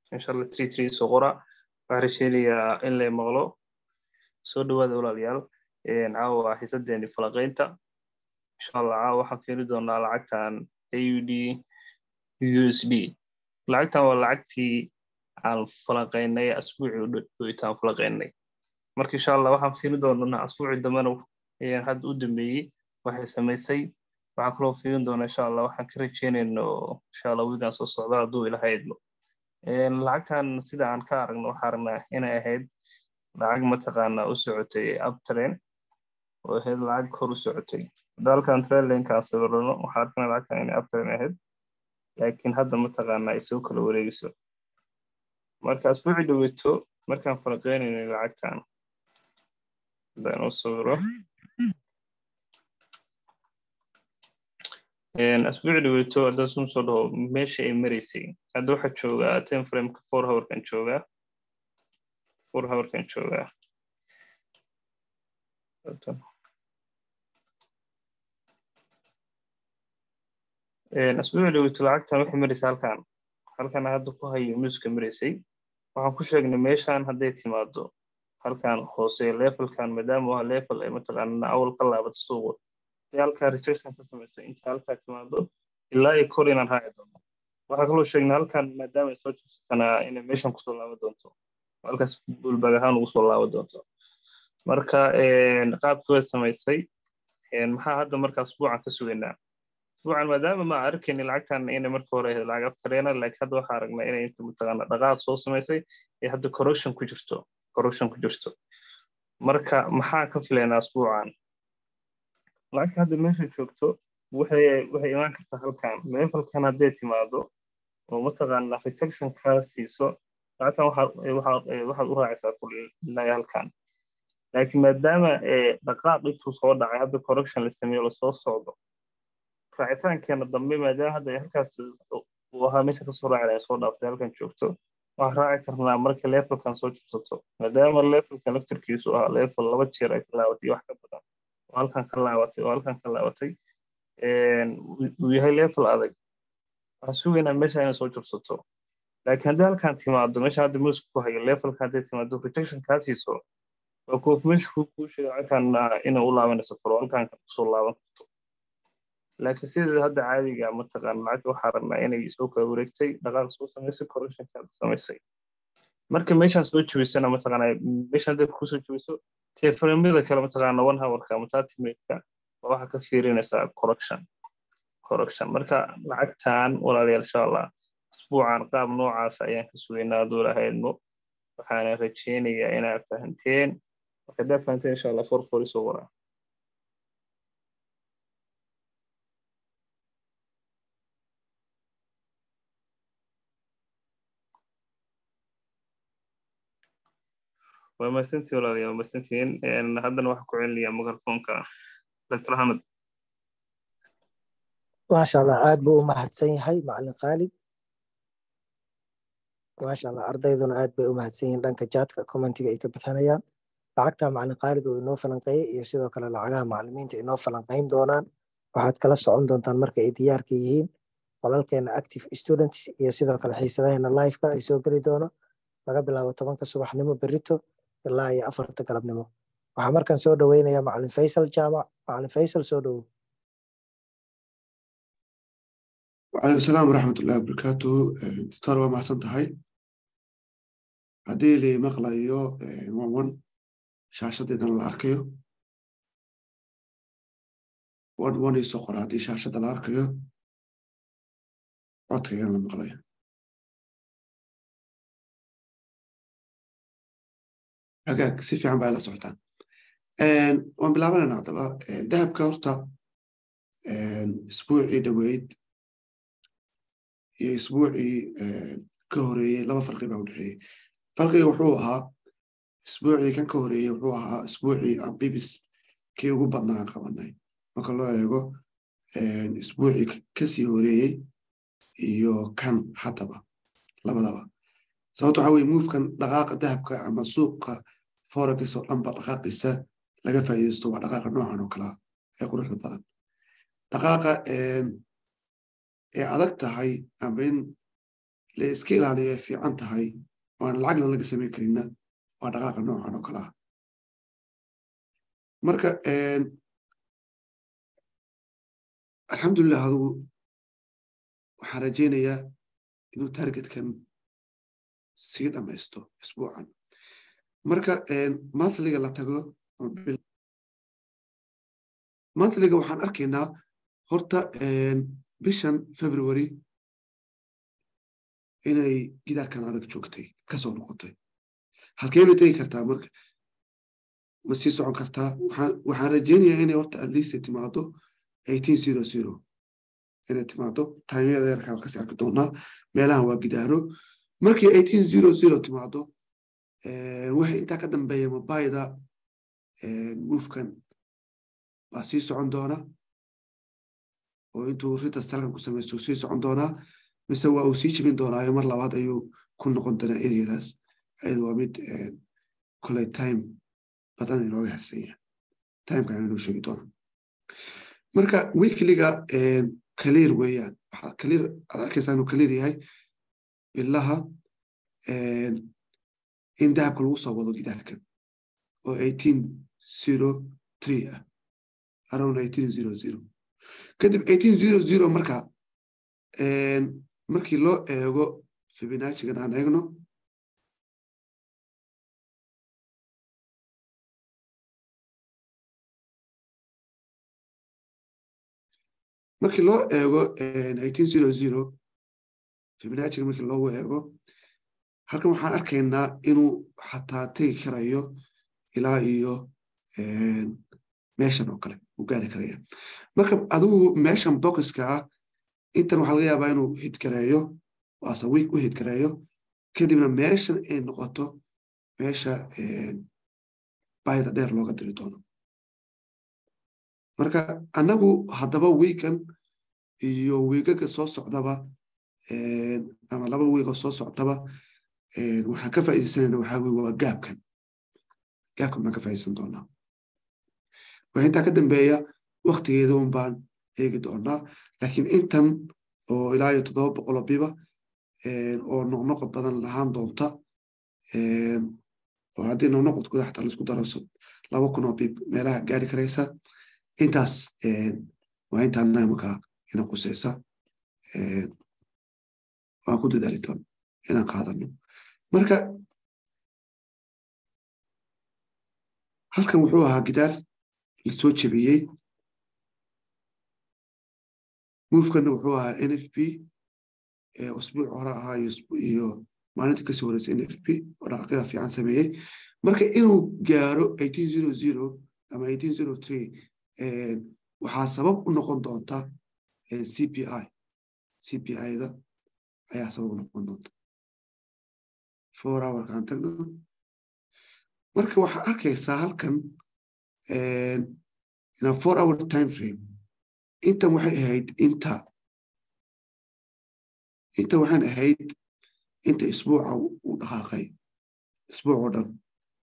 insha allah three three soo qora waxaan rajeynayaa in lay maqlo soo dhawaada walaalayaal caawa xiisadeeni falaqaynta insha allah caawa waxaan fiiri doonaa lacagtan aud usd lacagtan waa lacagtii aan falaqaynay asbuucii udhowitaan falaqaynay marka insha allah waxaan fiiri doonaa asbuucii dambena hadda u dambeeyey waxay samaysay waxaan kaloo fiirin doonaa insha allah waxaan ka rajeynayno insha allah wiigan soo socda hadduu ilaha idmo lacagtan sida aan ka aragno waxaa aragnaa inay ahayd lacag mataqaana u socotay uptrain oo ahayd lacag hor u socotay hadda halkan trailinkaan sawirano waxaa arkana lacagtan inay uptrain ahayd laakiin hadda mataqaana ay soo kala wareegayso marka asbuuci dhaweeto markaan faraqeynaynay lacagtan haddaan u sawiro asbuuci dhaweeto haddaan sum soo dhaho meesha ay maraysay hadda waxaa joogaa ten frameka four hourkan joogaa four hourkan joogaa asbuuci dhaweeto lacagtan waxay maraysay halkan halkan hadda ku hayo muuska maraysay waxaan ku sheegnay meeshan hadday timaado halkan hoose levelkan maadaama waa level ay mataqaana awal ka laabato suuqa hadii halkaa rejection ka samaysay inta halkaa timaado ilaa iyo kor inaan raaci doono waxaa kaloo sheegnay halkan maadaama ay soo jirsatanaa inay meeshan kusoo laaban doonto halkaas bulbag ahaan ugu soo laaban doonto marka qaabkii way samaysay maxaa hadda marka asbuucan ka sugaynaa asbuucan maadaama ma arkayni lacagtan inay marka hore ahayd lacag aftareena laakiin hadda waxaa aragnaa inay inta mataqaana dhaqaaq soo samaysay ee hadda corruption ku jirto corruption ku jirto marka maxaa ka filaynaa asbuucan lacagta hadda meesha joogto waxay waxay imaan kartaa halkan levelkan hadday timaado oo mataqaana rejection kaa siiso lacagtan waxaad u raacaysaa kulilaa halkan laakiin maadaama dhaqaaq intuu soo dhacay hadda correction la sameeyo lasoo socdo raacitaankeena dambe maadaama hadda halkaas uu ahaa meesha kasoo raaci lahay soo dhaaftay halkan joogto waxaan raaci karnaa marka levelkan soo jibsato maadaama levelkan laftirkiisu ahaa level laba jeer ay ka laabatay wax ka badan oo halkan ka laabatay oo halkan ka laabatay uu yahay level adag waxaan sugaynaa meesha inay soo jibsato laakiin haddii halkan timaado meesha hadda muuska ku hayo levelka hadday timaado protection kaa siiso waa confirmation kuu sheega lacagtan inay u laabanayso karo halkan kusoo laaban karto laakiin sideeda hadda caadiga mataqaana lacagta waxaa rabnaa inay soo kala wareegtay dhaqaaq soo samaysay correctionka samaysay marka meeshaan soo jebisana mataqaana meeshaan hadday kusoo jebiso teeframyada kale mataqaana one hourka ama thirty minuteka waa waxaa ka fiirinaysaa correction correction marka lacagtan walaalayaal insha allah asbuucan qaab noocaas ayaan ka sugaynaa hadduu lahaydno waxaana rajeynayaa inaad fahanteen marka haddaad fahanteen insha allah for for isoo waraa waa mahadsantiin walaalayaal waa mahadsantiin haddana waxaa ku celinayaa mikrofoonka dr axmed maasha allah aad buu u mahadsan yahay macalin khaalid maasha allah ardayduna aad bay u mahadsan yihiin dhanka jaadka commentiga ay ka bixinayaan lacagta macalin khaalid oo inoo falanqeeyey iyo sidoo kale lacagaha macalimiinta inoo falanqayn doonaan waxaad kala socon doontaan marka ay diyaarka yihiin qolalkeena active students iyo sidoo kale xiisadaheena liveka ay soo geli doono laga bilaabo tobanka subaxnimo berito ilaa iyo afarta galabnimo waxaa markan soo dhoweynaya macalin faysal jaamac macalin faysal soo dhowow وعليكم السلام ورحمة الله وبركاته دكتور waa mahadsan tahay haddii li maqlayo wan shaashadeedana la arkayo wan wan isoo qora haddii shaashada la arkayo codkaygana la maqlayo hagaag si fiican baa la socotaan waan bilaabanayna haddaba dahabka horta isbuucii dhoweyd iyo isbuucii ka horeeyey laba farqi baa u dhexeeyey farqiga wuxuu ahaa isbuucii kan ka horeeyey wuxuu ahaa isbuucii ambibis kii ugu badnaa qabanay marka loo eego isbuucii kasii horeeyey iyo kan haddaba labadaba sababto waxa weye movekan dhaqaaqa dahabka ama suuqa forex oo dhanba dhaqaaqiisa laga faa'iidaysto waa dhaqaaqa noocan oo kalaa ee quruxda badan dhaqaaqa ee adag tahay ama in la iska ilaaliyo ay fiican tahay oo aan lacagna laga samayn karinna waa dhaqaaqa noocan oo kale ah marka alxamdulilah adugu waxaan rajaynayaa inuu targetkan sii dhamaysto isbuucan marka monthliga la tago monthliga waxaan arkaynaa horta bishan february inay gidaarkan adag joogtay kasoo noqotay halkee bay tegi kartaa marka ma sii socon kartaa waxaan rajaynayaa inay horta atleast timaado eighteen zero zero inay timaado taimyada yarkaa kasi arki doonaa meelahan waa gidaaro markii eighteen zero zero timaado waxay intaa ka dambeeya mobayda moofkan baa sii socon doona oo intuu ritas talkan ku samaysto sii socon doonaa mise waa uu sii jibin doonaayo mar labaad ayuu ku noqon doonaa eryadaas ayadu waa mid koley time badan inooga harsanya timekan inoo sheegi doona marka weekliga clear weeyaan waxaa clear aad arkaysaa inuu clear yahay bilaha in dahabka lagu soo wado gidaarkan oo eighteen zero three ah around eighteen zero zero kadib eighteen zero zero marka markii loo eego fibinachigan aan eegno markii loo eego eighteen zero zero fibinachiga markii loogu eego halkan waxaan arkaynaa inuu xataa tegi karayo ilaa iyo meeshan oo kale uu gaari karaya marka adigu meeshan bokiska ah intan waxaa laga yaabaa inuu hidgareeyo ase wiik u hidgareeyo kadibna meeshan ay noqoto meesha bayda dheer looga diri doono marka annagu haddaba wiikan iyo wiigaga soo socdaba ama laba wiigoo soo socdaba waxaan ka faaidaysanayna waxaa weye waa gaabkan gaabkan baan ka faa'idaysan doonaa waxa intaa ka dambeeya waktigeeda un baan eegi doonaa laakiin intan oo ilaa iyo toddoba boqoloo biba oo noqnoqod badan lahaan doonta oo haddii noqnoqodkooda xataa laisku daro laba kun oo bib meelaha gaari karaysa intaas waa intaan naamaka ina quseysa waan ku dadaali doona inaan qaadano marka halkan wuxuu ahaa gidaar lasoo jebiyey muufkana wuxuu ahaa n f p usbuuc hore ahaa iyo maalinta kasii horeysa n f p oo dhaqaaqyada fiican sameeyey marka inuu gaaro eighteen zero zero ama eighteen zero three waxaa sabab u noqon doonta c p i c p i-da ayaa sabab u noqon doonta four hourkaan tagno marka waxaa arkaysaa halkan ina four hour time frame intan waxay ahayd inta inta waxaan ahayd inta isbuuca uu dhaqaaqay isbuuc oo dhan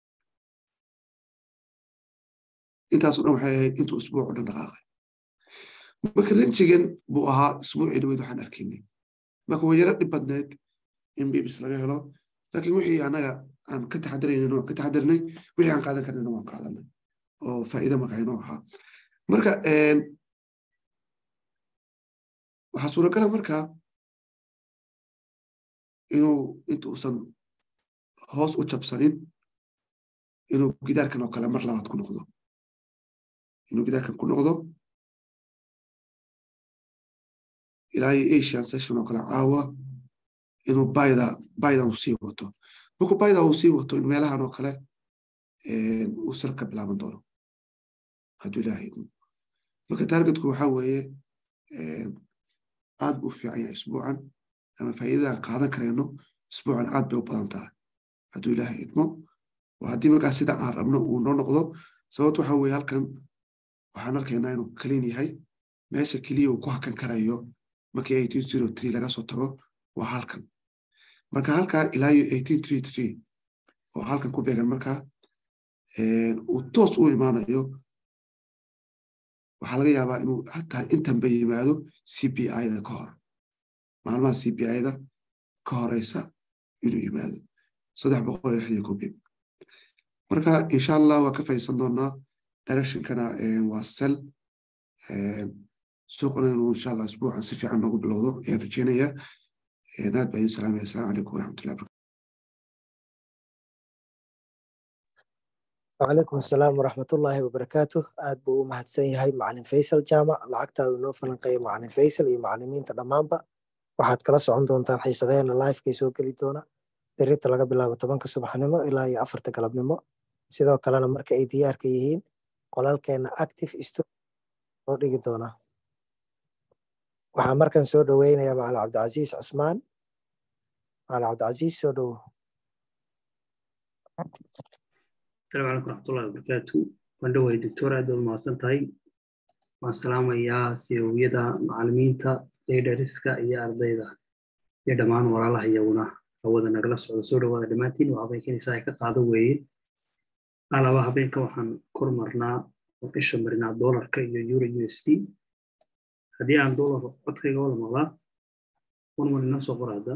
intaasoo dhan waxay ahayd intuu isbuuc oo dhan dhaqaaqay marka ranjigan buu ahaa isbuucii dhaweyd waxaan arkaynay marka way yaro dhib badneyd in bibis laga helo laakiin wixii anaga aan ka taxadaraynin waan ka taxadarnay wixii aan qaadan karnayna waan qaadanay oo faa'iida marka inoo ahaa marka waxaa suuragala marka inuu intuusan hoos u jabsanin inuu gidaarkan oo kale mar labaad ku noqdo inuu gidaarkan ku noqdo ilaa iyo asian session oo kale caawa inuu bayda baydan uu sii wato markuu bayda uu sii wato in meelahan oo kale uu sal ka bilaaban doono hadduu ilaaha idmo marka targetku waxaa weeye aad buu u fiican yahay isbuucan ama faa'iidadaan qaadan karayno isbuucan aad bay u badan tahay hadduu ilaaha idmo oo haddii markaas sida aan rabno uu noo noqdo sababto waxaa weeye halkan waxaan arkaynaa inuu clean yahay meesha keliya uu ku hakan karayo markii eighteen zero three laga soo tago waa halkan marka halkaa ilaa iyo eighteen three three oo halkan ku beegan markaa uu toos u imaanayo waxaa laga yaabaa inuu hataa intanba yimaado c p i-da ka hor maalmaha c p i-da ka horeysa inuu yimaado saddex boqol iyo lixdan kobib marka insha allah waa ka faysan doonaa directionkana waa sel suuqna inuu insha allah isbuucan si fiican noogu bilowdo ayaan rajeynaya aad baa idin salaamaya assalaamu calaykum waraxmatullahi barakatu وعليكم السلام ورحمة الله وبركاته aad buu u mahadsan yahay macalin faysal jaamac lacagta uu inoo falanqeeyay macalin faysal iyo macalimiinta dhammaanba waxaad kala socon doontaan xiisadeena livekay soo geli doona berita laga bilaabo tobanka subaxnimo ilaa iyo afarta galabnimo sidoo kalena marka ay diyaarka yihiin qolalkeena active sto loo dhigi doonaa waxaa markan soo dhoweynaya macalin cabdicasiis cusmaan macalin cabdicasiis soo dhowo السلام عليكم ورحمة الله وبركاته وندوي دكتور أدو المعصنتهاي والسلام يا سيويدا معلمينتا ليدرسكا يا أرضيدا يا دمان ورا الله يونا أودا نغلس على سورة ودا دماتين وعبين كني سايكا قادو وين على وحبين كوحن كورمرنا وقش مرنا دولار كي يورو يو اس دي هدي عن دولار قطعي قول مغلا ونمر الناس وقرادا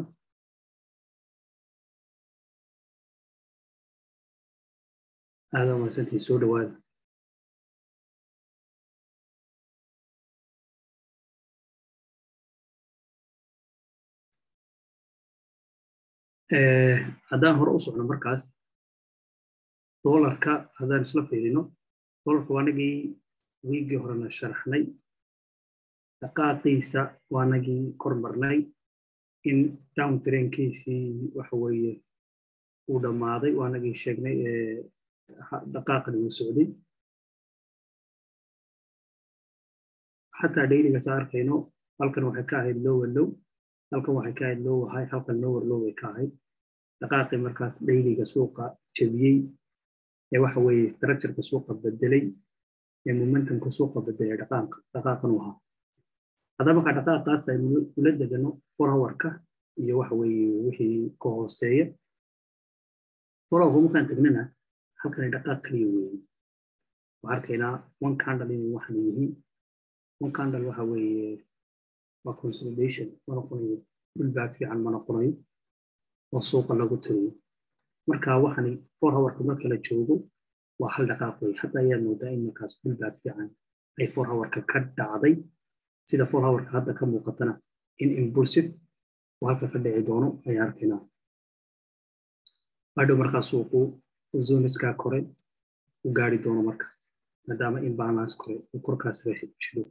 هذا ما سنتي سود واد haddaan hore u socno markaas doolarka haddaan isla fiirino doolarka waanagii wiigii horena sharaxnay dhaqaaqiisa waanagii kormarnay in down trainkiisii waxa weeye uu dhammaaday waanagii sheegnay dhaqaaqan uu socday xataa dhayliga saa arkayno halkan waxay ka ahayd lower low halkan waxay ka ahayd lower high halkan lower low ay ka ahayd dhaqaaqii markaas dhayliga suuqa jebiyey ee waxa weeye structureka suuqa bedelay ee momentumka suuqa bedelay dhaqaaqa dhaqaaqan u ahaa haddaba markaa dhaqaaqaas aynu ula degano four hourka iyo waxa weeye wixii ka hooseeya four hourka markaan tagnana halkan dhaqaaq kaliya weeye waxaa arkaynaa one candle inay waxan yihiin one candle waxa weeye waa consolidation ma noqonayo pullback fiican ma noqonayo oo suuqa lagu tiriyo marka waxani four hourka marka la joogo waa hal dhaqaaq weeye hadda ayaad moodaa in markaas pullback fiican ay four hourka ka dhacday sida four hourka hadda ka muuqatana in impulsive oo halka ka dhici doono ayaa arkaynaa hadhow markaa suuqu zoniskaa kore u gaari doono markaas maadaama imbalance kore uu korkaas jiro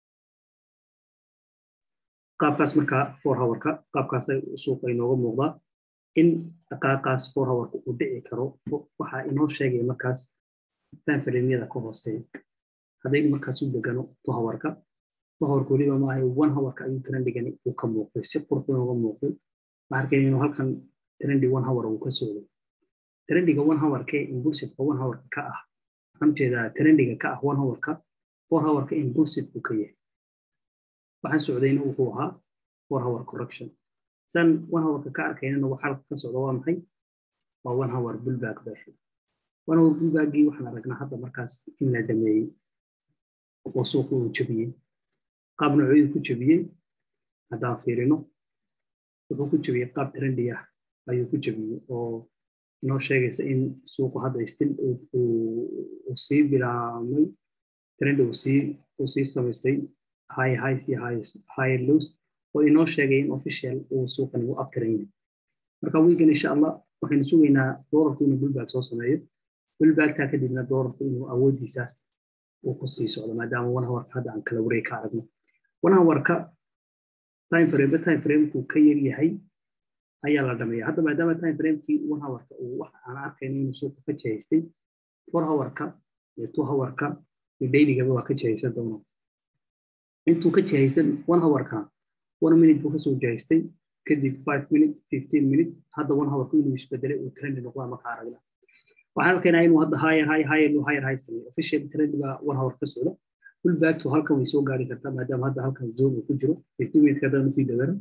qaabkaas markaa four hourka qaabkaas suuqa inooga muuqdaa in dhaqaaqaas four hourka uu dhici karo waxaa inoo sheegaya markaas timeframeyada ka hooseeya haddaynu markaas u degano two hourka two hourka weliba maahay one hourka ayuu trendhigani uu ka muuqday si qurux inooga muuqday waxaa arkayna inuu halkan trendi one hour uu ka socday trendiga one hourka ee impulsiveka one hourka ka ah waxaan ujeedaa trendiga ka ah one hourka four hourka impulsive uu ka yahay waxaan socdayna wuxuu ahaa four hour correction san one hourka ka arkaynana waxa halka ka socda waa maxay waa one hour bullback bay ahayd one hour bullbackgii waxaan aragnaa hadda markaas in la dhameeyey oo suuqa uu jebiyey qaab noocyadu ku jebiyey haddaan fiirino wuxuu ku jebiyey qaab trendi ah ayuu ku jebiyey oo inoo sheegaysa in suuqu hadda stil uu sii bilaabmay trend uu sii uu sii samaystay high highs iyo high lows oo inoo sheegay in official uu suuqan uu aftiran yahay marka wiigan insha allah waxaynu sugaynaa doolarku inuu bullback soo sameeyo bullbacktaa kadibna doolarku inuu awoodiisaas uu ku sii socdo maadaama one hourka hadda aan kala wareeg ka aragno one hourka time frame time framekuu ka yar yahay ayaa la dhameeya hadda maadaama time framekii one hourka uu wax aan arkayno inuu suuqa ka jihaystay four hourka iyo two hourka iyo dailygaba waa ka jihaysan doono intuu ka jihaysan one hourka one minute buu kasoo jihaystay kadib five minute fifteen minute hadda one hourka inuu isbedelay uu trendi noqdaa marka aragna waxaan arkaynaa inuu hadda higher high higher low higher high sameeyo official trend baa one hour ka socda pullback to halkan way soo gaari kartaa maadaama hadda halkan zone uu ku jiro fifteen minute haddaan usii dagano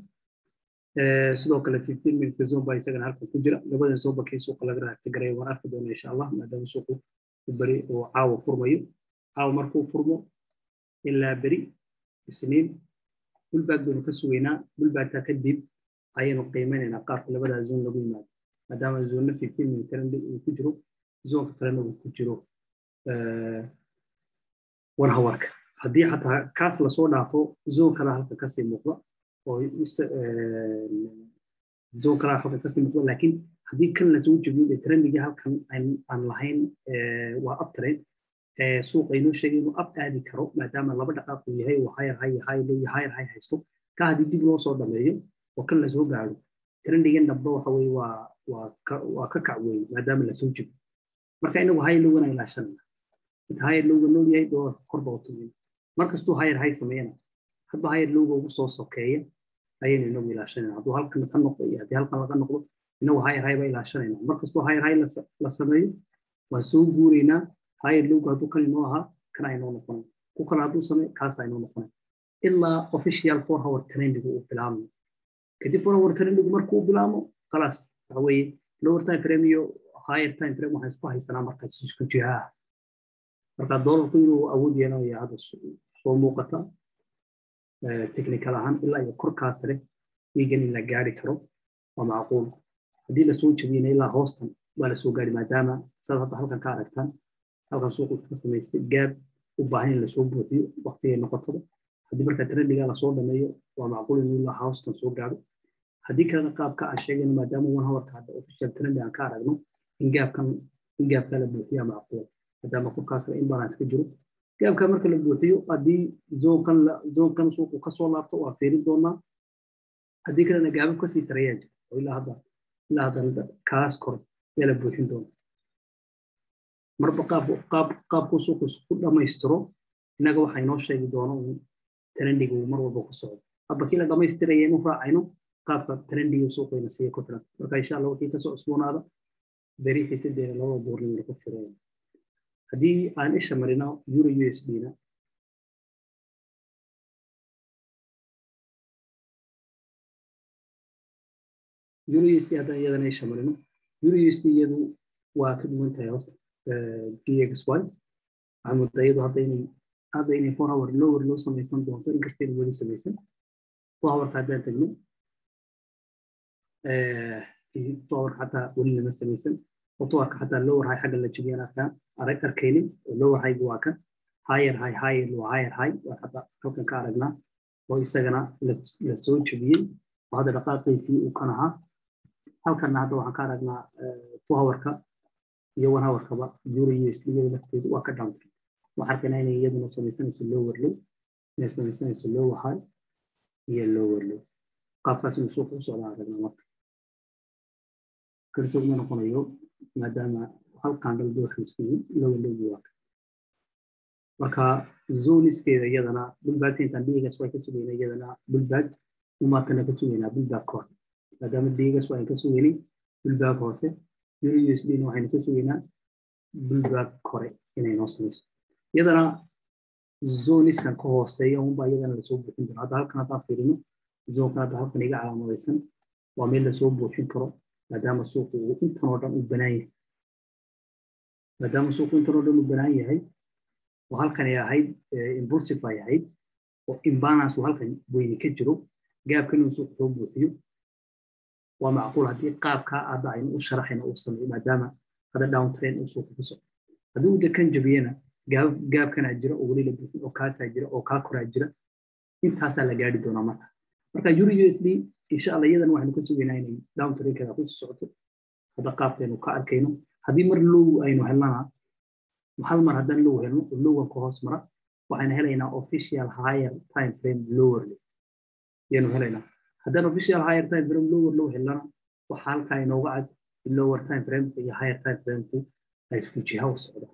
sidoo kale fifteen minute zone baa isagana halkan ku jira labadan soo bakay suuqa laga raagta garaya waan arki doona insha allah maadaama suuqu u beri oo caawa furmayo caawa markuu furmo ilaa beri isniin pullback baynu ka sugaynaa pullbackta kadib ayaynu qiimeynaynaa qaabka labadaa zone lagu yimaado maadaama zone fifteen minute trend uu ku jiro zonka kalena uu ku jiro one hourka haddii xataa kaas lasoo dhaafo zone kala halka kasii muuqda oo zone kala halka kasii muuqda laakiin haddii kan lasoo jebiyo trendigii halkan aan lahayn waa uptrend suuqa inoo sheegay inuu up aadi karo maadaama laba dhaqaaq uu yahay uu higher high high low iyo higher high haysto ka haddii dib loo soo dhameeyo oo kan lasoo gaaro trendigan dhabba waxa weye waa waa ka waa ka kac weeye maadaama lasoo jebiyo marka inagu high lowgana ilaashanayna inta higher lowga nool yahay doolarka korba u tumin markastuu higher high sameeyana hadba higher lowga ugu soo sokeeya ayaynu inagu ilaashanayna hadduu halkan ka noqdo iyo haddii halkan laga noqdo inagu higher high ba ilaashanayna markastuu higher high la sameeyo waan soo guuraynaa higher lowga hadduu kan inoo ahaa kan aynoo noqonay ku kale hadduu sameeyo kaas aynoo noqonay ilaa official four hour trendigu uu bilaabmo kadib four hour trendigu markuu bilaabmo khalaas waxa weeye lower time frame iyo higher time frame waxaan isku haysanaa markaas isku jihaa marka doolarku inuu awood yeelanayo hadda soo muuqata technical ahaan ilaa iyo korkaa sare wiigan in la gaari karo waa macquul haddii lasoo jebiyana ilaa hoostan waa lasoo gaari maadaama saad hadda halkan ka aragtaan halkan suuqu ka samaystay gaab u baahan in lasoo buuxiyo waqtigay noqotada haddii marka trendiga lasoo dhameeyo waa macquul in ilaa hoostan soo gaaro haddii kalena qaabka aan sheegayno maadaama one hourka hadda official trendi aan ka aragno in gaabkan in gaabka la buuxiyaa macquul maadaama korkaasna imbalance ka jiro gaabka marka la buuxiyo haddii zoonkan zoonkan suuqu kasoo laabto waa fiirin doonaa haddii kalena gaabab kasii sareeyaa jira oo ilaa hadda ilaa hadda kaas kor yaa la buuxin doona marba qaab qaab qaabku suuqu isku dhammaystiro innaga waxaa inoo sheegi doona un trendiga uu mar walba ku socdo habba kii la dhammaystiraya inu raacayno qaabka trendiga suuqayna siiya ku filan marka insha allah wixii kasoo cusboonaada beri xiisadeeda labada duurnimo lagu firaya haddii aan isha marino euro u s d na euro u s d haddaan iyadana isha marino euro u s d iyadu waa ka duwan tahay horta dxy waxaa moodaa iyadu hadda inay hadda inay four hour lower loo samaysan doonto inkastayna weli samaysan four hourka haddaan tagno four hourka xataa weli lama samaysan otowarka xataa lower high xagga la jebiyaan arkaan arag arkaynin lower high waa kan higher high higher waa higher high waa xataa halkan ka aragnaa oo isagana la soo jebiyey oo hadda dhaqaaqiisii uu kan ahaa halkanna hadda waxaan ka aragnaa two hourka iyo one hourkaba euro u s iyada lafteedu waa ka downtrend waxaan arkaynaa inay iyaduna samaysanayso lower low inay samaysanayso lower high iyo lower low qaabkaas inuu suuqa u socdaa aragnaa marka kalsoog ma noqonayo maadaama halkan dal dooxiisku lower low waa marka zoniskeeda iyadana bulbaagta intaan dhiigas waa ka sugaynaa iyadana bulbaag umaatana ka sugaynaa bulbaag kor maadaama dhiigas waa ka sugaynay bulbaag hoose euro u s d na waxaynu ka sugaynaa bulbaag kore inay noo samayso iyadana zoniskan ka hooseeya unbaa iyadana lasoo buuxin karo hadda halkan haddaan fiirino zoonkan hadda halkan iga calaamadaysan waa meel lasoo buuxin karo maadaama suuqu uu intan oo dhan u banaan yahay maadaama suuqu intan oo dhan u banaan yahay oo halkan ay ahayd impulsive ay ahayd oo imbalance uu halkan weyni ka jiro gaabkan inuu suuqu soo buuxiyo waa macquul haddii qaabkaa hadda aynu u sharaxayna uu sameeyo maadaama hadda down train uu suuqu ku socdo haddii uu dekan jabiyana gaab gaabkanaa jira oo weli la buuxin oo kaasaa jira oo kaa koraa jira intaasaa la gaari doonaa marka marka euro u s d insha allah iyadan waxaynu ka sugaynaa inay down trainkeeda ku socoto hadda qaabkaynu ka arkayno haddii mar low aynu helnana hal mar haddaan low helno oo lowan ka hoos mara waxaynu helaynaa official higher time frame lower low ayaynu helaynaa haddaan official higher time frame lower low helnana waxa halkaa inooga cad lower time frame iyo higher time frameku ay isku jiha u socdaan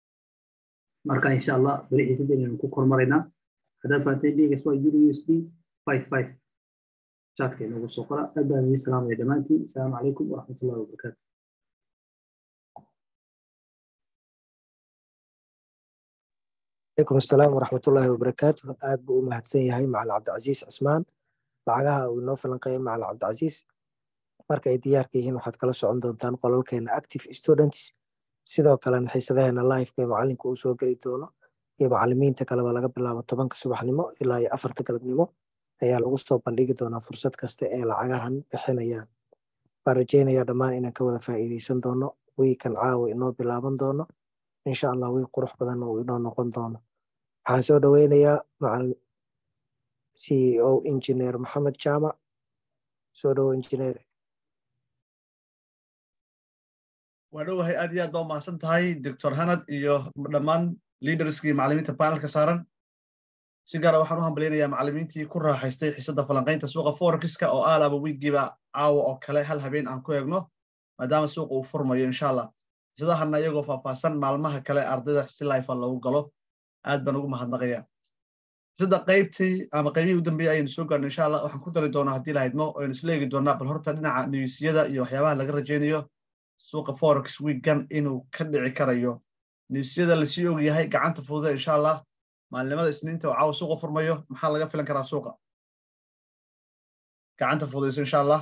marka insha allah beri xiisadeenaynu ku kormaraynaa haddaad fahanteen dhigas waa euro u s d five five شاتك إنه سوقرا أبدا من السلام عليكم السلام عليكم ورحمة الله وبركاته عليكم السلام ورحمة الله وبركاته aad buu u mahadsan yahay macalin cabdicasiis cismaan lacagaha uu inoo falanqeeyay macalin cabdicasiis marka ay diyaarka yihiin waxaad kala socon doontaan qolalkeena active students sidoo kalena xiisadaheena liveka ee macalinka uu soo geli doono iyo macalimiinta kaleba laga bilaabo tobanka subaxnimo ilaa iyo afarta galabnimo ayaa lagu soo bandhigi doonaa fursad kasta ee lacagahan bixinayaan waan rajeynayaa dhammaan inaan ka wada faa'iideysan doono wiikan caawa inoo bilaaban doono insha allah wiig qurux badanna uu inoo noqon doono waxaan soo dhoweynayaa macalin c e o injineer maxamed jaamac soo dhowo injineer waa dhowahay aad iyo aad baa umahadsan tahay doctor hanad iyo dhammaan leaderskii iyo macallimiinta panelka saaran si gaara waxaan u hambalyaynayaa macallimiintii ku raaxaystay xiisadda falanqaynta suuqa forexiska oo aalaba wiigiiba caawa oo kale hal habeen aan ku eegno maadaama suuqa uu furmayo insha allah xiisadahana iyagoo faahfaahsan maalmaha kale ardayda si lifa loogu galo aad baan ugu mahadnaqayaa xiisadda qaybtii ama qaybihii u dambeeyey ayaynu soo gaarno insha allah waxaan ku dari doonaa haddii lahaydmo aynu isla eegi doonaa bal horta dhinaca newsyada iyo waxyaabaha laga rajaynayo suuqa forex weekgan inuu ka dhici karayo newsyada lasii og yahay gacanta fududa insha allah maalinimada isniinta oo caawa suuqa furmayo maxaa laga filan karaa suuqa gacanta fududayso insha allah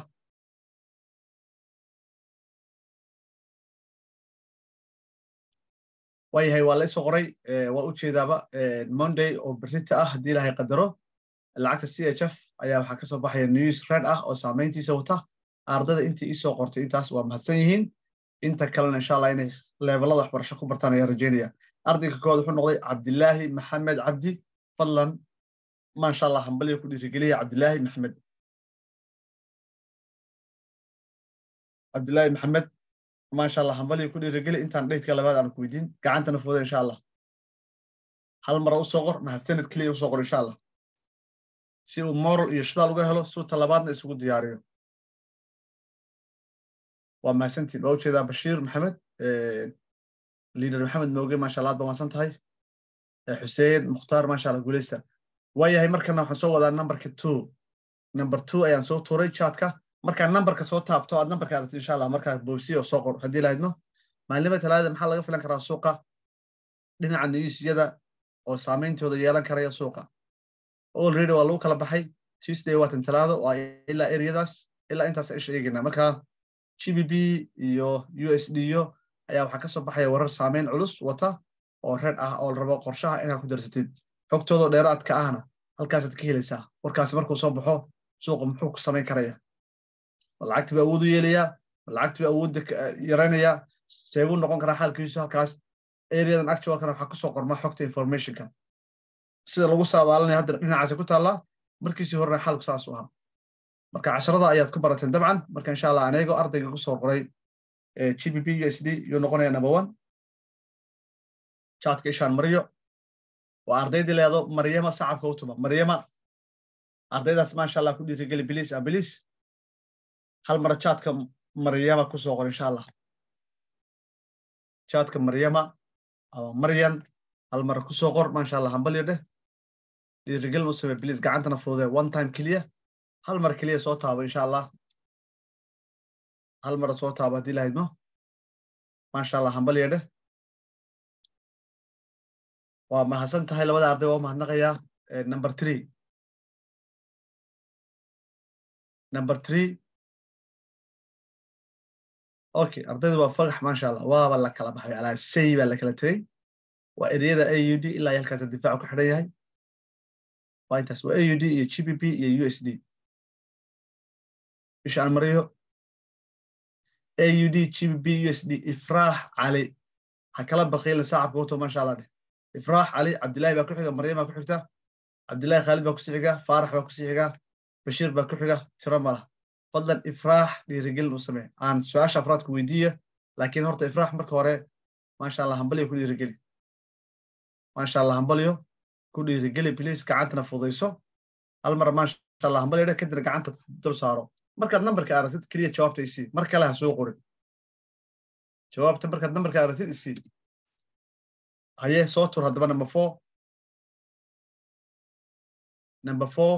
waayahay waa la isoo qoray waa u jeedaaba monday oo berita ah haddii ilahay qadaro lacagta c h f ayaa waxaa kasoo baxaya news red ah oo saamayntiisa wata ardayda intii iisoo qortay intaas waa mahadsan yihiin inta kalena insha allah inay levelada waxbarasho ku bartaan ayaa rajeynaya ardayga kood wuxuu noqday cabdilaahi maxamed cabdi fadlan maasha allah hambaliga ku dhiirigeliya cabdilaahi maxamed cabdilaahi maxamed maasha allah hambaliga ku dhiirigeli intaan dhaydka labaad aan ku weydiin gacantana fuuda insha allah hal mara u soo qor mahadsanid keliya usoo qor insha allah si uu moral iyo shidaal uga helo suu talabaadna isugu diyaariyo waa mahadsantiin waa ujeedaa bashiir maxamed liader maxamed mooge maasha allah aad ba mahadsan tahay xuseen mukhtaar maasha allah guuleysta waayahay markana waxaan soo wadaa numberka two number two ayaan soo tuuray chatka markaa numberka soo taabto aad numberka aragtid insha allah markaa boogsiya oo soo qor haddii lahaydno maalinimada talaadada maxaa laga filan karaa suuqa dhinaca newsyada oo saameyntooda yeelan karaya suuqa already waa lagu kala baxay tuesday waatan talaado waa ilaa areadaas ilaa intaas isha eegayna markaa gbp iyo u s d yo ayaa waxaa kasoo baxaya warar saameyn culus wata oo red ah oo rabo qorshaha inaad ku darsatid xogtooda dheeraadka ahna halkaasaad ka helaysaa warkaasi markuu soo baxo suuqa muxuu ku samayn karaya lacagti baa awood u yeelayaa lacagti baa awoodda yaraynayaa seebuu noqon karaa xaalkiisu halkaas areadan actualkana waxaa kusoo qorma xogta informationka sida lagu saabaalanaya hadda dhinacaasi ku taallaa markiisii horena xaalku saas u ahaa marka casharada ayaad ku barateen dabcan marka insha allah aneego ardayga kusoo qoray gbp u s d yuu noqonaya number one chatka ishaan maryo waa ardaydii leedo maryama sacabka u tuma maryama ardaydaas maasha allah ku dhiirigeli bilis a bilis hal mara chatka maryama kusoo qor insha allah chatka maryama ama maryan hal mara kusoo qor maasha allah hambalyo dheh dhiirigelin u samee bilis gacantana fudude one time keliya hal mar keliya soo taabo insha allah hal mara soo taabo haddii lahaydno maasha allah hambalyo dheh waa mahadsan tahay labada arday waa u mahadnaqayaa number three number three okay ardayda waa fagax maasha allah waaba la kala baxay alaa say baa la kala tegey waa ereyada a u d ilaa halkaas difaacu ku xidhan yahay waa intaas waa a u d iyo g p p iyo u s d ishaan mariyo a u d g p p u s d ifraax cali ha kala baqiilin saacabka wato maasha allah dheh ifraax cali cabdillahi baa ku xiga maryam baa ku xigta cabdillahi khaalid baa kusii xiga faarax baa kusii xiga bashiir baa ku xiga tiro mala fadlan ifraax dhiirigelin u samee aan su-aasha afraadku weydiiya laakiin horta ifraax marka hore maasha allah hambalyo ku dhiirigeli maasha allah hambalyo ku dhiirigeli bliis gacantana fudayso hal mar maasha allah hambalyo dhe kadibna gacanta dul saaro markaad nambarka aragtid keliya jawaabta isii mar kale ha soo qorin jawaabta markaad nambarka aragtid isii haye soo tur haddaba number four number four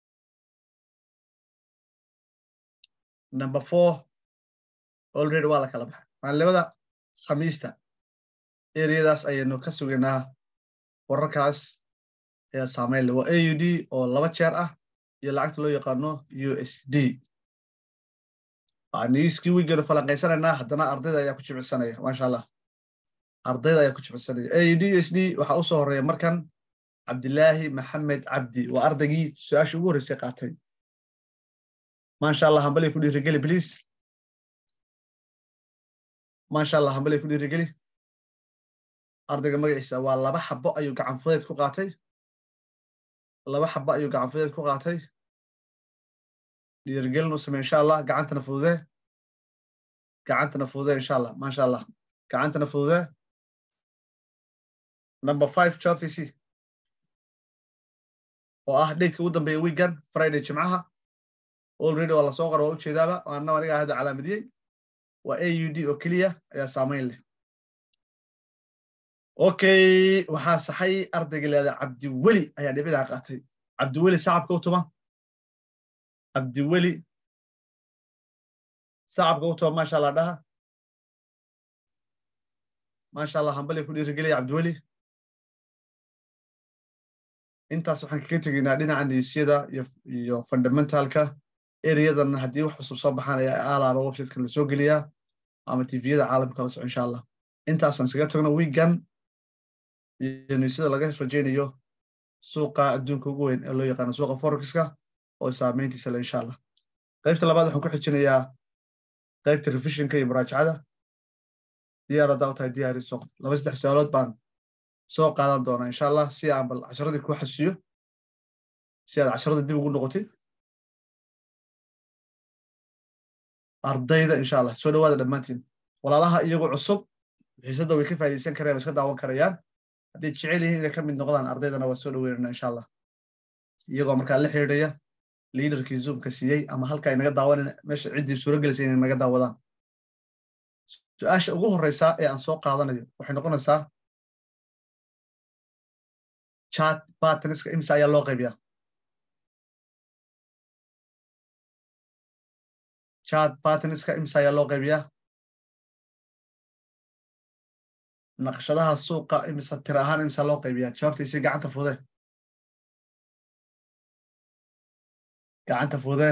number four already waa la kala baxay maalimada khamiista ereyadaas ayaynu ka sugaynaa wararkaas ayaa saameyn le waa a u d oo laba jeer ah iyo lacagta loo yaqaano u s d newskii wiiganu falanqaysanaynaa haddana ardayda ayaa ku jimicsanaya maasha allah ardayda ayaa ku jimicsanaya a u d u s d waxaa usoo horeeya markan cabdilaahi maxamed cabdi waa ardaygii su-aashii ugu horreysay qaatay maasha allah hambalay ku dhiirigeli bliis maasha allah hambalay ku dhiirigeli ardayga magaciisa waa laba xabo ayuu gacan fudeed ku qaatay laba xabo ayuu gacan fudeed ku qaatay dhiirigelin u samey insha allah gacantana fududee gacantana fududee insha allah maasha allah gacantana fududee number five joobtiisii oo ah daydka ugu dambeeya weegan friday jimcaha already waa lasoo qora waa ujeedaaba waana aniga hadda calaamadiyey waa a u d oo keliya ayaa saamayn leh okay waxaa saxay ardayga leeda cabdiweli ayaa dhibidaa qaatay cabdiweli sacabka u tuma cabdiweli sacabka u tuma maasha allah dhaha maasha allah hambali ku dhiirigelaya cabdiweli intaas waxaan kaga tegaynaa dhinaca niisyada iyo fundamentalka ereyadan haddii wax cusub soo baxaan ayaa aalaaba websitekan lasoo geliyaa ama tviyada caalamka la soco insha allah intaasaan isaga tagno wiigan iyo niisyada laga rajaynayo suuqa adduunka ugu weyn ee loo yaqaano suuqa forexiska oo saameyntiisa le insha allah qaybta labaad waxaan ku xijinayaa qaybta revisionka iyo muraajacada diyaar haddaa u tahay diyaari soo laba saddex su-aalood baan soo qaadan doonaa insha allah si aan bal casharadii ku xasuuyo si aad casharada dib ugu noqotid ardayda insha allah soo dhawaada dhammaantiin walaalaha iyagoo cusub xiisadda way ka faa'iidaysan karayaan way iska daawan karayaan hadday jecel yihiin inay ka mid noqdaan ardaydana waa soo dhaweynana insha allah iyagoo markaa la xidhiidhaya liidarkii zoomka siiyey ama halka ay naga daawanan meesha ciddii suuro gelisay inay naga daawadaan su-aasha ugu horreysa ee aan soo qaadanayo waxay noqonaysaa chat bartaniska imisa ayaa loo qaybiyaa chat bartaniska imisa ayaa loo qaybiyaa naqshadaha suuqa imisa tir ahaan imisa loo qaybiyaa jawaabtiisi gacanta fude gacanta fude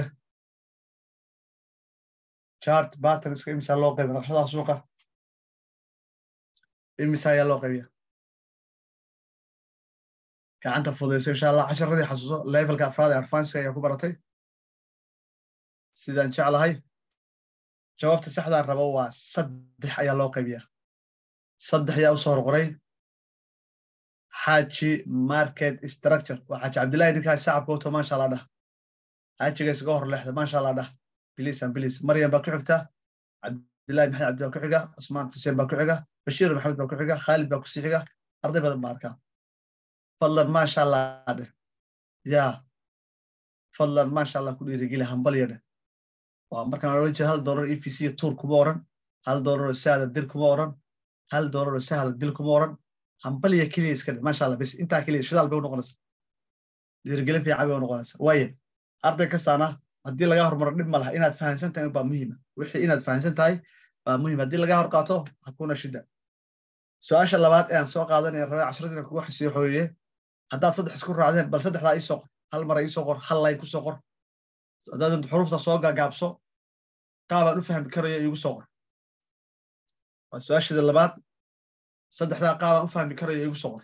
chart bartaniska imisa loo qaybiya naqshadaha suuqa imisa ayaa loo qaybiyaa gacanta fudayso insha allah casharadii xasuuso levelka afraad ee advanceka ayaa ku baratay sidaan jeclahay jawaabta saxdaan rabo waa saddex ayaa loo qaybiyaa saddex ayaa usoo horqoray xaaji market structure waa xaaji cabdillahi ninkaas sacabka uto maasha allah dhah xaajiga isaga hor leexda maasha allah dhah bilisan bilis maryam baa ku xigta cabdillahi maxamed cabdi baa ku xiga cusmaan xuseen baa ku xiga bashiir maxamed baa ku xiga khaalid baa kusii xiga arday badan baa arkaa fadlan maasha allah dheh ya fadlan maasha allah ku dhiirigeli hambalya dheh waa markaan odhan jira hal doolar e v c tuur kuma oran hal doolaroo saada dil kuma oran hal doolaroo sahla dil kuma oran hambalya keliya iska dheh maasha allah bes intaa keliya shidaal bay u noqonaysa dhiirigelin fiican bay u noqonaysa waaye arday kastaana haddii laga hormaro dhib ma laha inaad fahansan tahay baa muhiima wixii inaad fahansan tahay baa muhiim haddii laga hor qaato hakuna shida su-aasha labaad ee aan soo qaadanaya rabay cashradiina kugu xisiyo xooye haddaad saddex isku raacdeen bal saddexdaa ii soo qor hal mara ii soo qor hal layn ku soo qor haddaad xurufta soo gaagaabso qaabaan u fahmi karayo iigu soo qor waa su-aashada labaad saddexdaa qaabaan u fahmi karayo iigu soo qor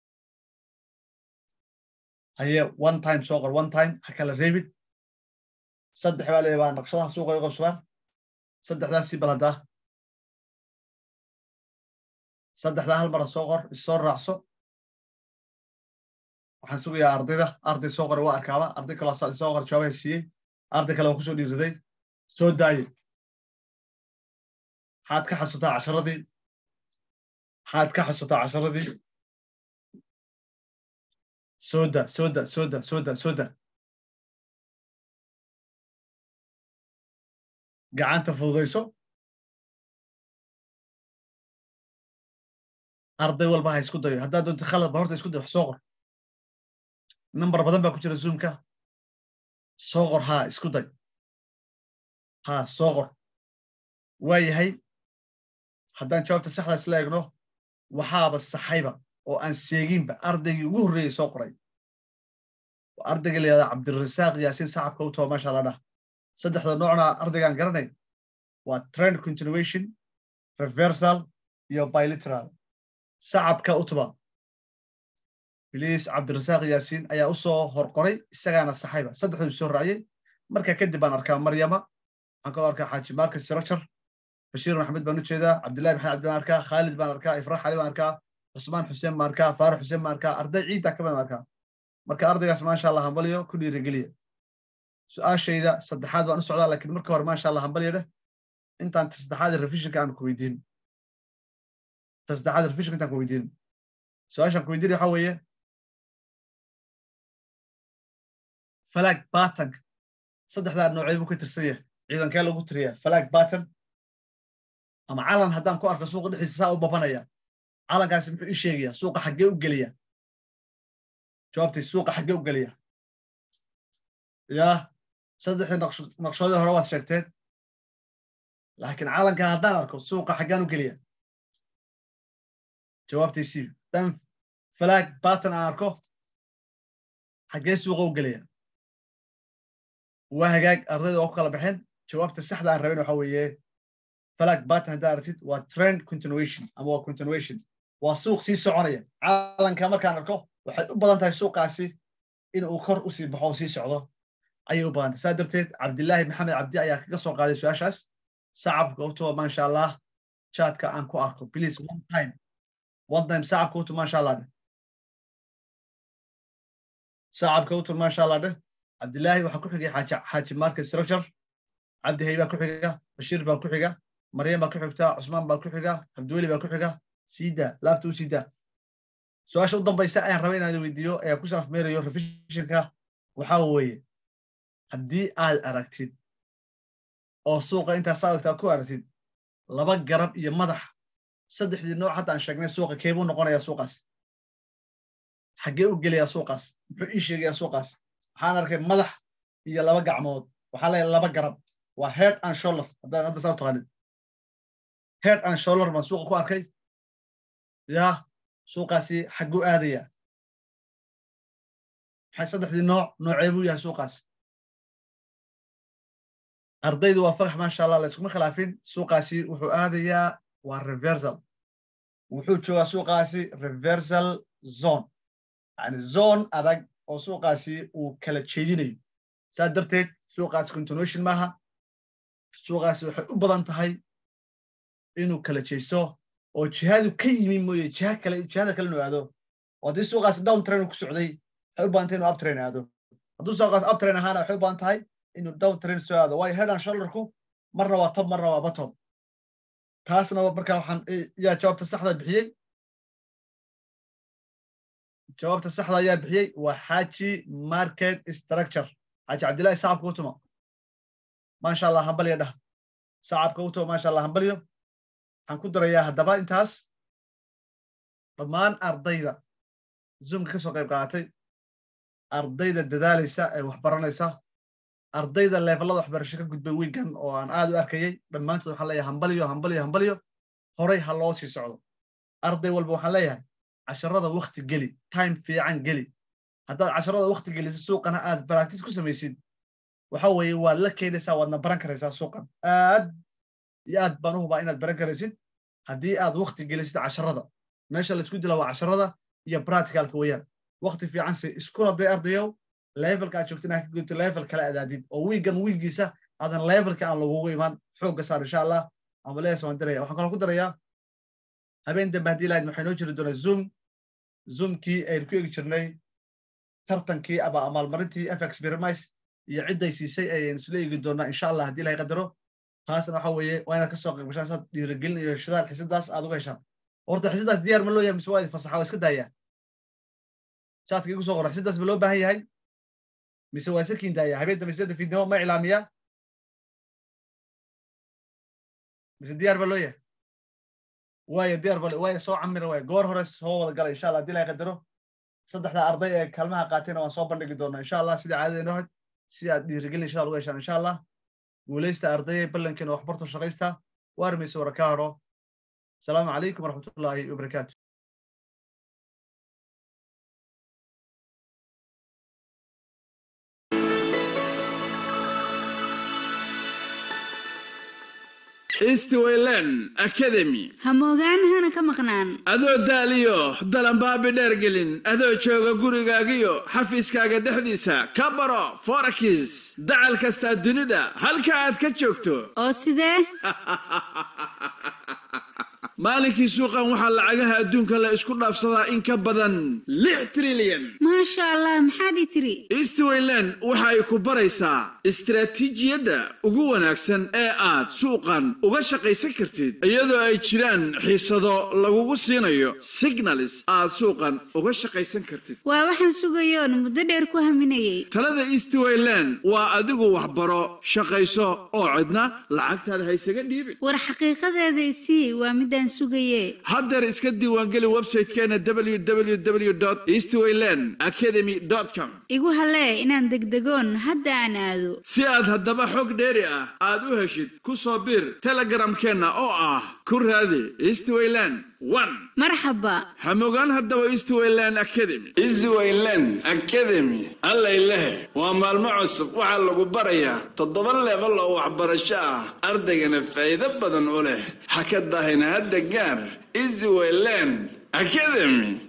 haye one time soo qor one time ha kala reebin saddex baa leeyahay waa naqshadaha suuqa iga qabsadaan saddexdaasii bal haddaa saddexdaa hal mara soo qor issoo raacso waxaan sugayaa ardayda arday soo qora waa arkaaba arday kaloo soo qor jawaabaha siiyey arday kale waa kusoo dhiiriday soo daaye maxaad ka xasuutaa casharadii maxaad ka xasuutaa casharadii sooda sooda sooda sooda sooda gacanta fududayso arday walba ha isku dayo haddaad doonto khalad ba horta isku dayo wax soo qor number badan baa ku jira zoomka soo qor haa isku day haa soo qor waa yahay haddaan jawaabta saxdaas la eegno waxaaba saxayba oo aan seeginba ardaygii ugu horreeyey soo qoray ardayga layihahda cabdirasaaq yaasiin sacabka u taba maasha allah dhah saddexda noocna ardaygaan garanay waa trend continuation reversal iyo biliteral sacabka u tuba biliis cabdirasaaq yaasiin ayaa u soo horqoray isagaana saxayba saddexduu soo raaciyey marka kadib baan arkaa maryama waxaan kaloo arkaa xaaji marcus sirachar bashiir maxamed baan u jeedaa cabdillahi maxamed cabdi baan arkaa khaalid baan arkaa ifraax cali baan arkaa cusmaan xuseen baan arkaa faarax xuseen baan arkaa arday ciidda ka baan arkaa marka ardaygaas maasha allah hambaliyo ku dhiirigeliya su-aashayda saddexaad baan u socdaa laakiin marka hore maasha allah hambaliyo dheh intaan ta saddexaad revisionka aan ku weydiin ta saddexaad revisionka intaan ku weydiin su-aashaan ku weydiin waxaa weeye flag batank saddexdaa noocee buu ka tirsan yahay ciidankee lagu tiriyaa flag batan ama calan haddaan ku arko suuqa dhexdiisa saa u babanaya calankaasi muxuu ii sheegayaa suuqa xaggee u geliya jawaabtay suuqa xaggee u geliya yaa saddexdii naqshoodii hore waad sheegteen laakiin calanka haddaan arko suuqa xaggaan u geliya jawaabtaysi dan flag batan aan arko xaggee suuqa u geliya waa hagaag ardayda waa ku kala baxeen jawaabta saxda aan rabin waxa weeye flag batan haddaa aragtid waa trend continuation ama waa continuation waa suuq sii soconaya calanka markaan arko waxay u badan tahay suuqaasi in uu kor usii baxo oo sii socdo ayay u badan tahay saa darteed cabdillaahi maxamed cabdi ayaa kaga soo qaaday su-aashaas sacabka utuba maasha allah chatka aan ku arko please one time one time sacabka utu maasha allah dheh sacabka utu maasha allah dheh cabdillaahi waxaa ku xigay xaaji xaaji market structure cabdi hay baa ku xiga bashiir baa ku xiga maryam baa ku xigta cusmaan baa ku xiga cabdiweli baa ku xiga siida laabta u siida su-aasha u dambaysa ayaan rabay inaan weydiiyo ayaa ku saafmeerayo revisionka waxaa weeye haddii aad aragtid oo suuqa intaas saagtaa ku aragtid laba garab iyo madax saddexdii nooc hadda aan sheegnay suuqa keebuu noqonayaa suuqaas xaggee u gelayaa suuqaas muxuu ii sheegayaa suuqaas waxaan arkay madax iyo laba gacmood waxaa leeyahay laba garab waa head and shoulder haddaad hadda saa u taqaanid head and shoulder baan suuqa ku arkay yaa suuqaasi xagguu aadaya maxay saddexdii nooc noocee buu yahay suuqaas ardaydu waa fagax maasha allah la iskuma khilaafin suuqaasi wuxuu aadayaa waa reversal wuxuu joogaa suuqaasi reversal zone yani zone adag oo suuqaasi uu kala jeedinayo saa darteed suuqaasi continuation maaha suuqaasi waxay u badan tahay inuu kala jeesto oo jihadu ka yimi mooye jiha kale jihada kale inuu aado oo haddii suuqaasi down train ku socday waxay u badan tahay inuu up train aado hadduu suuqaasi up train ahaana waxay u badan tahay inuu down train soo aado waayo head and shoulderku marna waa top marna waa bottom taasna markaa waxaan yaa jawaabta saxda bixiyey jawaabta saxda ayaa bixiyey waa xaaji market structure xaaji cabdillahi sacabka utuma maasha allah hambalyo dhah sacabka utuma maasha allah hambalyo waxaan ku darayaa haddaba intaas dhammaan ardayda zoomka ka soo qayb qaadatay ardayda dadaalaysa ee wax baranaysa ardayda levelada waxbarasho ka gudbay wiigan oo aan aad u arkayay dhammaantood waxaan leeyahay hambalyo hambalyo hambalyo horay ha loo sii socdo arday walba waxaan leeyahay casharada wakti geli time fiican geli haddaad casharada wakti geliso suuqana aad baractice ku samaysid waxa weeye waad la keenaysaa waadna baran karaysaa suuqan aad iyo aad baan u hubaa inaad baran karaysid haddii aad wakti gelisid casharada meesha laisku dila waa casharada iyo practicalka weeyaan wakti fiican si iskula day ardayow levelka aad joogto inaad ka gudubto level kale adaadid oo wiigan wiigiisa aadan levelka aan lagugu imaan xoogga saar insha allah ama lees waan diraya waxaan kaloo ku darayaa habeen dambe haddii lahayd waxay noo jiri doonaa zoom zoomkii aynu ku egi jirnay tartankii aba amaalmarintii fx birmis iyo cidday siisay ayaynu isla eegi doonaa insha allah haddii ilahay qadaro taasna waxa weeye waa inaad kasoo qayb gashaan saad dhiirigelin iyo shidaal xisadaas aad uga heshaan horta xisadaas diyaar ma loo yahay mise waa idin fasaxa waa iska daayaa chatka igu soo qora xisadaas ma loo baahan yahay mise waa iska kiin daaya habeen dambe sida fiidnimo ma iclaamiyaa mise diyaar ba loo yahay waaya diyaar bale waaya soo camira waaya goor hore soo wada gala insha allah haddii ilahay qadaro saddexda arday ee kaalmaha qaatayna waan soo bandhigi doonaa insha allah sidai caadada inoo had si aad dhiirigelin insha uga heshaan insha allah guulaysta ardayay ballankeena waxbarto shaqaysta waarmaysa waraka hadho asalaamu calaykum waraxmatullaahi wabarakaatu eastwayland academy ha moogaan hana ka maqnaan adoo daaliyo dalanbaabi dheergelin adoo jooga gurigaagiyo xafiiskaaga dhexdiisa ka baro forakis dacal kastaa dunida halka aad ka joogto oo sidee maalinkii suuqan waxaa lacagaha adduunka la isku dhaafsadaa in ka badan lix trilyan maasha allah maxaad i tiri eastwayland waxa ay ku baraysaa istaraatiijiyadda ugu wanaagsan ee aad suuqan uga shaqaysan kartid iyadoo ay jiraan xiisado lagugu siinayo signalis aad suuqan uga shaqaysan kartid waa waxaan sugayoon muddo dheer ku haminayay talada eastwayland waa adigu waxbaro shaqayso oo cidna lacagtaada haysaga dhiibin war xaqiiqadeeda isii waa midaan sugaye haddeer iska diiwaangeli website-keena www eastwayland academy com igu halee inaan degdegoon hadda aan aado si aad haddaba xog dheeri ah aad u heshid ku soo biir telegramkeenna oo ah ku raadi eastwayland one marxaba hamogaan haddaba eastwayland academy eastwayland academy allayleh waa maalmo cusub waxaa lagu barayaa toddoba leebal oo waxbarasho ah ardaygana faa'iido badan u leh ha ka dahina hadda gaar eastwayland academy